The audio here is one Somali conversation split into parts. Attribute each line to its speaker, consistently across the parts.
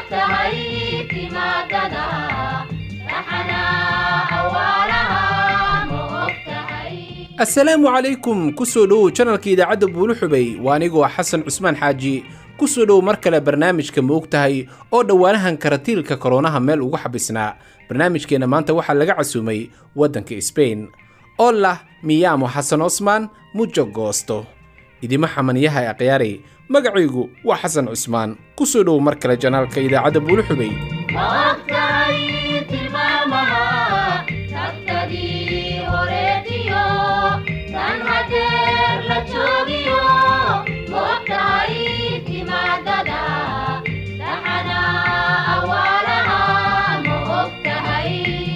Speaker 1: ogtahay timaadada raxana awaaraha ma ogtahay
Speaker 2: assalaamu calaykum ku soo dhowow janalka idaacadda buuluxubay waa anigoo xasan cusmaan xaaji ku soo dhowow mar kale barnaamijka ma og tahay oo dhowaanahan karatiilka koronaha meel ugu xabisnaa barnaamijkeenna maanta waxaa laga casuumay waddanka sbain oo lah miyaamo xasan cusmaan mujo goosto idima xamaniyaha akhyaari magacaygu waa xasan cusmaan ku soo dhowow mar kale janaalka idaacadda buuluxubay
Speaker 1: ma ogtahay tilmaamaha tagtadii horeetiyo tan hadeer la joogiyo ma ogtahay timaadada raxana awaaraha ma ogtahay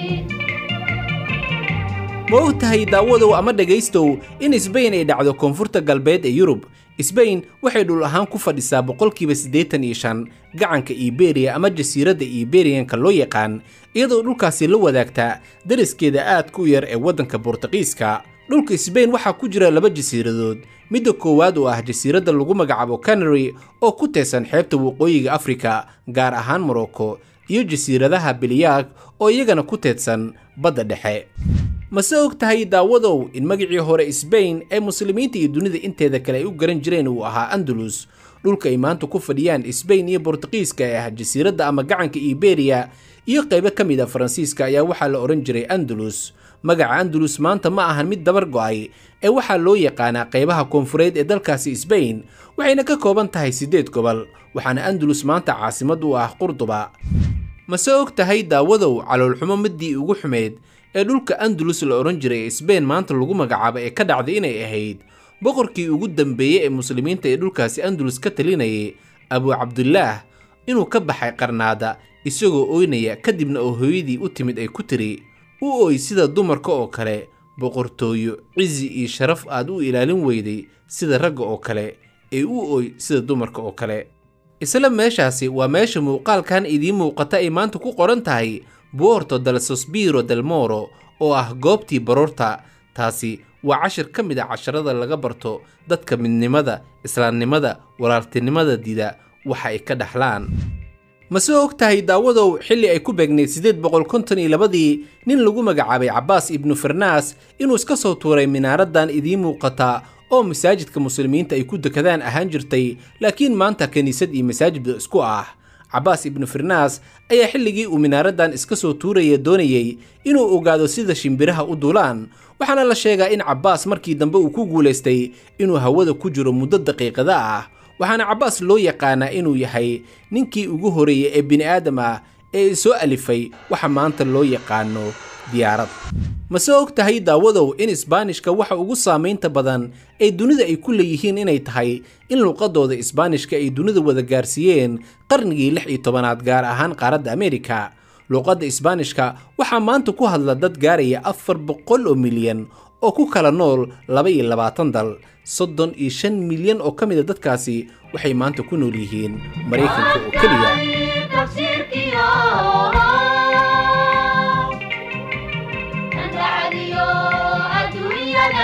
Speaker 2: ma og tahay daawadow ama dhegaystow in sbain ay dhacdo koonfurta galbeed ee yurub sbain waxay dhul ahaan ku fadhisaa boqolkiiba siddeetan iyo shan gacanka iberiya ama jasiiradda iberiyanka loo yaqaan iyadoo dhulkaasi la wadaagtaa dariskeeda aadka u yar ee waddanka bortuqiiska dhulka sbain waxaa ku jira laba jasiiradood midda koowaad oo ah jasiiradda lagu magacaabo canary oo ku teesan xeebta waqooyiga afrika gaar ahaan morocco iyo jasiiradaha biliyaag oo iyagana ku teedsan badda dhexe mase og tahay daawadow in magacii hore sbain ee muslimiinta iyo dunida inteeda kale ay u garan jireen uu ahaa andalus dhulka ay maanta ku fadhiyaan sbain iyo bortuqiiska ee ah jasiiradda ama gacanka iberiya iyo qaybo ka mid a faransiiska ayaa waxaa la odhan jiray andalus magaca andalus maanta ma ahan mid dabar go'ay ee waxaa loo yaqaanaa qaybaha koonfureed ee dalkaasi sbain waxayna ka kooban tahay siddeed gobol waxaana andalus maanta caasimad u ah qurduba mase og tahay daawadow caloolxumo middii ugu xumeed ee dhulka andalus la odhan jiray ee sbain maanta lagu magacaabo ee ka dhacday inay ahayd boqorkii ugu dambeeyey ee muslimiinta ee dhulkaasi andalus ka talinayay abu cabdulaah inuu ka baxay qarnaada isagoo ooynaya kadibna oo hooyadii u timid ay ku tiri u ooy sida dumarka oo kale boqortooyo cizi iyo sharaf aad u ilaalin weyday sida ragga oo kale ee u ooy sida dumarka oo kale isla meeshaasi waa meesha muuqaalkan idiin muuqata ay maanta ku qoran tahay buorto del sospiro del moro oo ah goobtii baroorta taasi waa cashir ka mid a casharada laga barto dadka midnimada islaamnimada walaaltinimada dida waxa ay ka dhaxlaan mase og tahay daawadow xilli ay ku beegnayd siddeed boqol konton iyo labadii nin lagu magacaabay cabbaas ibnu farnaas inuu iska soo tuuray minaaradan idiin muuqata oo masaajidka muslimiinta ay ku dekadaan ahaan jirtay laakiin maanta kiniisad iyo masaajidba isku ah cabbaas ibnu firnaas ayaa xilligii uu minaaradan iska soo tuuraya doonayey inuu ogaado sida shimbiraha u duulaan waxaana la sheegaa in cabbaas markii dambe uu ku guulaystay inuu hawada ku jiro muddo daqiiqada ah waxaana cabbaas loo yaqaanaa inuu yahay ninkii ugu horeeyey ee bini'aadam ah ee soo alifay waxa maanta loo yaqaano diyaarad mase og tahay daawadow in isbaanishka waxa ugu saamaynta badan ee dunida ay ku leeyihiin inay tahay in luuqadooda isbaanishka ay dunida wada gaarsiiyeen qarnigii lix iyo tobanaad gaar ahaan qaaradda ameerika luuqadda isbaanishka waxaa maanta ku hadla dad gaaraya afar boqol oo milyan oo ku kala nool laba iyo labaatan dal soddon iyo shan milyan oo ka mida dadkaasi waxay maanta ku nool yihiin maraykanka oo keliya
Speaker 1: tafsiirkiyo dandhacadiyo adduunyada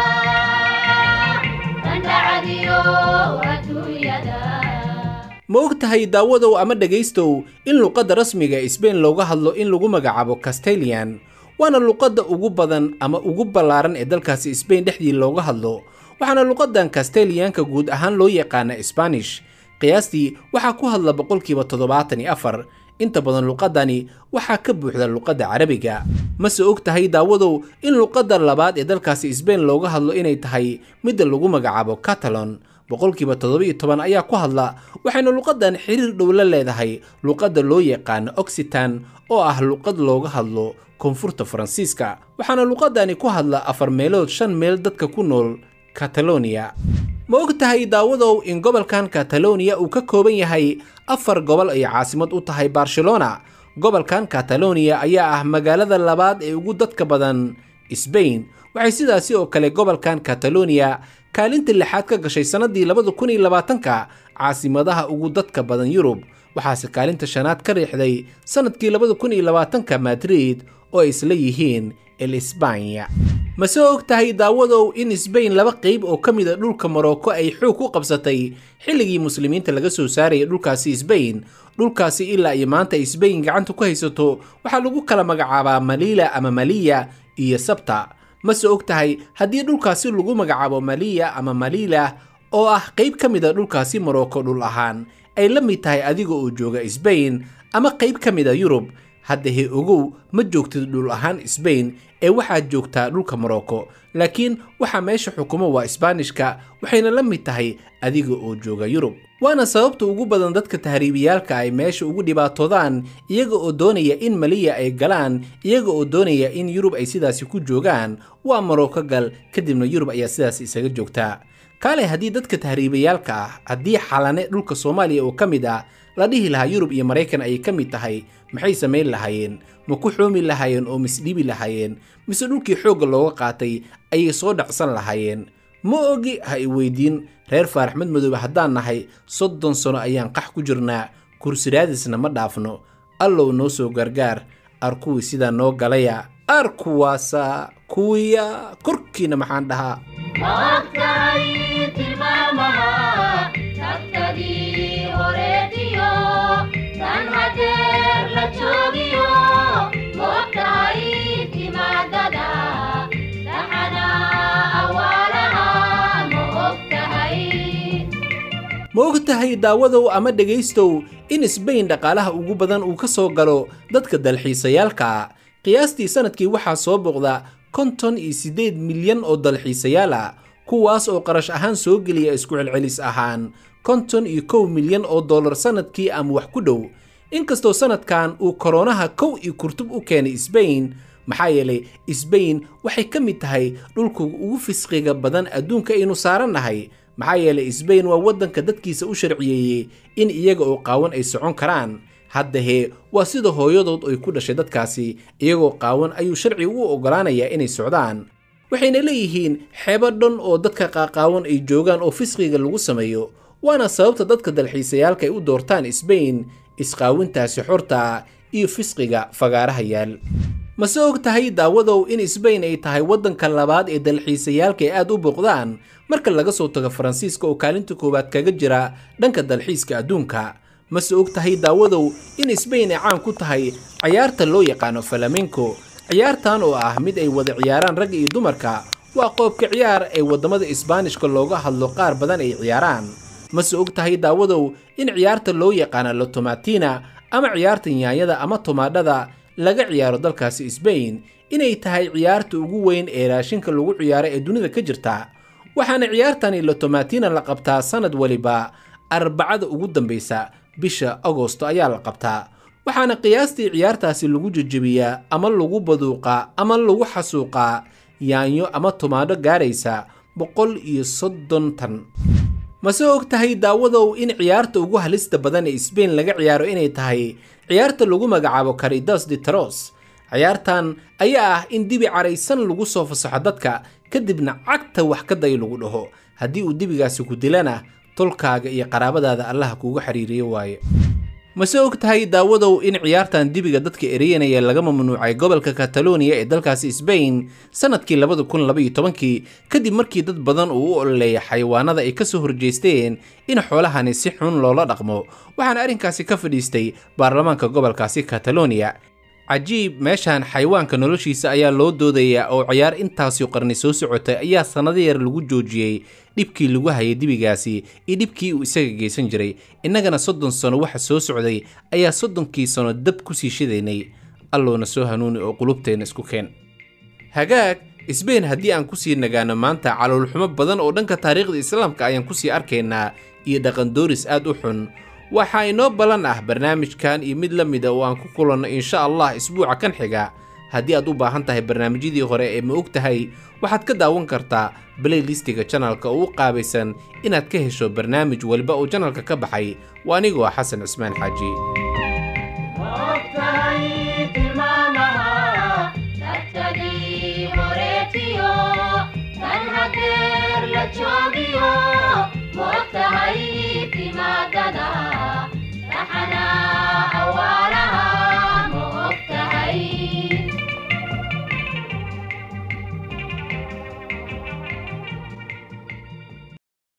Speaker 1: dandhacadiyo adduunyada
Speaker 2: ma og tahay daawadow ama dhegaystow in luqadda rasmiga ee sbain looga hadlo in lagu magacaabo castalian waana luqadda ugu badan ama ugu ballaaran ee dalkaasi sbain dhexdii looga hadlo waxaana luqaddan kastaliyaanka guud ahaan loo yaqaana sbanish qiyaastii waxaa ku hadla boqolkiiba toddobaatan iyo afar inta badan luqaddani waxaa ka buuxda luqadda carabiga mase og tahay daawadow in luqadda labaad ee dalkaasi sbain looga hadlo inay tahay midda lagu magacaabo catalon boqolkiiba toddoba-iyo toban ayaa ku hadla waxayna luqaddan xiriir dhow la leedahay luqadda loo yaqaano oxitan oo ah luqad looga hadlo koonfurta faransiiska waxaana luqaddani ku hadla afar meelood shan meel dadka ku nool kataloniya ma og tahay daawadow in gobolkan kataloniya uu ka kooban yahay afar gobol ay caasimad u tahay barcelona gobolkan kataloniya ayaa ah magaalada labaad ee ugu dadka badan sbain waxay sidaasi oo kale gobolkan kataloniya kaalinta lixaad ka gashay sannadii labada kun iyo labaatanka caasimadaha ugu dadka badan yurub waxaase kaalinta shanaad ka riixday sannadkii labada kun iyo labaatanka madrid oo ay isla yihiin el isbanya mase og tahay daawadow in sbain laba qayb oo ka mid a dhulka morocco ay xoog ku qabsatay xilligii muslimiinta laga soo saarayay dhulkaasi sbain dhulkaasi ilaa iyo maanta ay sbain gacanta ku haysato waxaa lagu kala magacaabaa maliila ama maliya iyo sabta mase og tahay haddii dhulkaasi lagu magacaabo maliya ama maliila oo ah qayb ka mid a dhulkaasi morocco dhul ahaan ay la mid tahay adiga oo jooga sbain ama qayb ka mid a yurub hadda he ogow ma joogtid dhul ahaan sbain ee waxaad joogtaa dhulka morocco laakiin waxaa meesha xukumo waa isbaanishka waxayna la mid tahay adiga oo jooga yurub waana sababta ugu badan dadka tahriibiyaalka ay meesha ugu dhibaatoodaan iyaga oo doonaya in maliya ay galaan iyaga oo doonaya in yurub ay sidaasi ku joogaan waa morocco gal kadibna yurub ayaa sidaas isaga joogtaa kaale haddii dadka tahriibayaalka ah haddii xalane dhulka soomaaliya oo ka mid ah la dhihi lahaa yurub iyo maraykan ayay ka mid tahay maxay samayn lahaayeen ma ku xoomi lahaayeen oo misdhibi lahaayeen mise dhulkii xoogga looga qaatay ayay soo dhacsan lahaayeen ma ogi ha i weydiin reer faarax mad madoobe haddaan nahay soddon sano ayaan qax ku jirnaa kursiraadisna ma dhaafno allow noo soo gargaar ar kuwii sidaa noo galaya ar kuwaasa kuwiya korkiina maxaan dhahaa
Speaker 1: ma ogtahay tilmaamaha tagtadii horeetiyo tan hadeer la joogiyo ma ogtahay timaadada dhaxana awaalaha ma ogtahay
Speaker 2: ma og tahay daawadow ama dhegaystow in sbain dhaqaalaha ugu badan uu ka soo galo dadka dalxiisayaalka qiyaastii sannadkii waxaa soo boqda konton iyo siddeed milyan oo dalxiisayaal ah kuwaas oo qarash ahaan soo geliya isku celcelis ahaan konton iyo kow milyan oo dollar sannadkii ama wax ku dhow inkastoo sannadkan uu koronaha kow iyo kurtub u keenay sbain maxaa yeelay sbain waxay ka mid tahay dhulka ugu fisqiga badan adduunka aynu saarannahay maxaa yeelay sbain waa waddanka dadkiisa u sharciyeeyey in iyaga oo qaawan ay socon karaan hadda hee waa sida hooyadood ay ku dhashay dadkaasi iyagoo qaawan ayuu sharciga u oggolaanayaa inay socdaan waxayna leeyihiin xeebo dhan oo dadka qaaqaawan ay joogaan oo fisqiga lagu sameeyo waana sababta dadka dalxiisayaalka ay u doortaan sbain isqaawintaasi xorta iyo fisqiga fagaaraha yaal mase og tahay daawadow in sbain ay tahay waddanka labaad ee dalxiisayaalka ay aad u booqdaan marka laga soo tago faransiiska oo kaalinta koowaad kaga jira dhanka dalxiiska adduunka mase og tahay daawadow in sbain ay caan ku tahay cayaarta loo yaqaano falamenco ciyaartan oo ah mid ay wada ciyaaraan ragga iyo dumarka waa qoobka ciyaar ee waddamada isbaanishka looga hadlo qaar badan ay ciyaaraan mase og tahay daawadow in ciyaarta loo yaqaano lotomatina ama ciyaarta yaanyada ama tomaadhada laga ciyaaro dalkaasi sbain inay tahay ciyaarta ugu weyn ee raashinka lagu ciyaaro ee dunida ka jirta waxaana ciyaartani lotomatina la qabtaa sannad waliba arbacada ugu dambaysa bisha agosto ayaa la qabtaa waxaana qiyaastii ciyaartaasi lagu jejebiyaa ama lagu baduuqaa ama lagu xasuuqaa yaanyo ama tomaadho gaaraysa boqol iyo soddon tan mase og tahay daawadow in ciyaarta ugu halista badan ee sbain laga ciyaaro inay tahay ciyaarta lagu magacaabo caridas de taros ciyaartan ayaa ah in dibi caraysan lagu soo fasaxo dadka kadibna cagta wax ka day lagu dhaho haddii uu dibigaasi ku dilana tolkaaga iyo qaraabadaada allaha kuugu xiriiriyo waaye mase og tahay daawadow in ciyaartan dibiga dadka ereyanaya laga mamnuucay gobolka kataloniya ee dalkaasi sbain sannadkii labada kun laba iyo tobankii kadib markii dad badan uu u ololeeya xayawaanada ay ka soo horjeesteen in xoolahani si xun loola dhaqmo waxaana arrinkaasi ka fadhiistay baarlamaanka gobolkaasi kataloniya cajiib meeshan xayawaanka noloshiisa ayaa loo doodayaa oo ciyaar intaasi qarni soo socotay ayaa sannado yar lagu joojiyey dhibkii lagu hayay dibigaasi iyo dhibkii uu isaga geysan jiray innagana soddon sano waxa soo socday ayaa soddonkii sano dab kusii shidaynay allowna soo hanuuni oo qulubteenna isku keen hagaag sbain haddii aan kusii nagaano maanta caloolxumo badan oo dhanka taariikhda islaamka ayaan kusii arkaynaa iyo dhaqandooris aad u xun waxaa inoo ballan ah barnaamijkan iyo mid la mida oo aan ku kulanno insha allah isbuuca kan xiga haddii aad u baahan tahay barnaamijyadii hore ee ma og tahay waxaad ka daawan kartaa playlistiga janalka oo u qaabaysan inaad ka hesho barnaamij waliba oo janalka ka baxay waa anigoo xasan cismaan xaaji
Speaker 1: ogtahay tilmaamaha tagtadii horeetiyo tan hadeer la joogiyo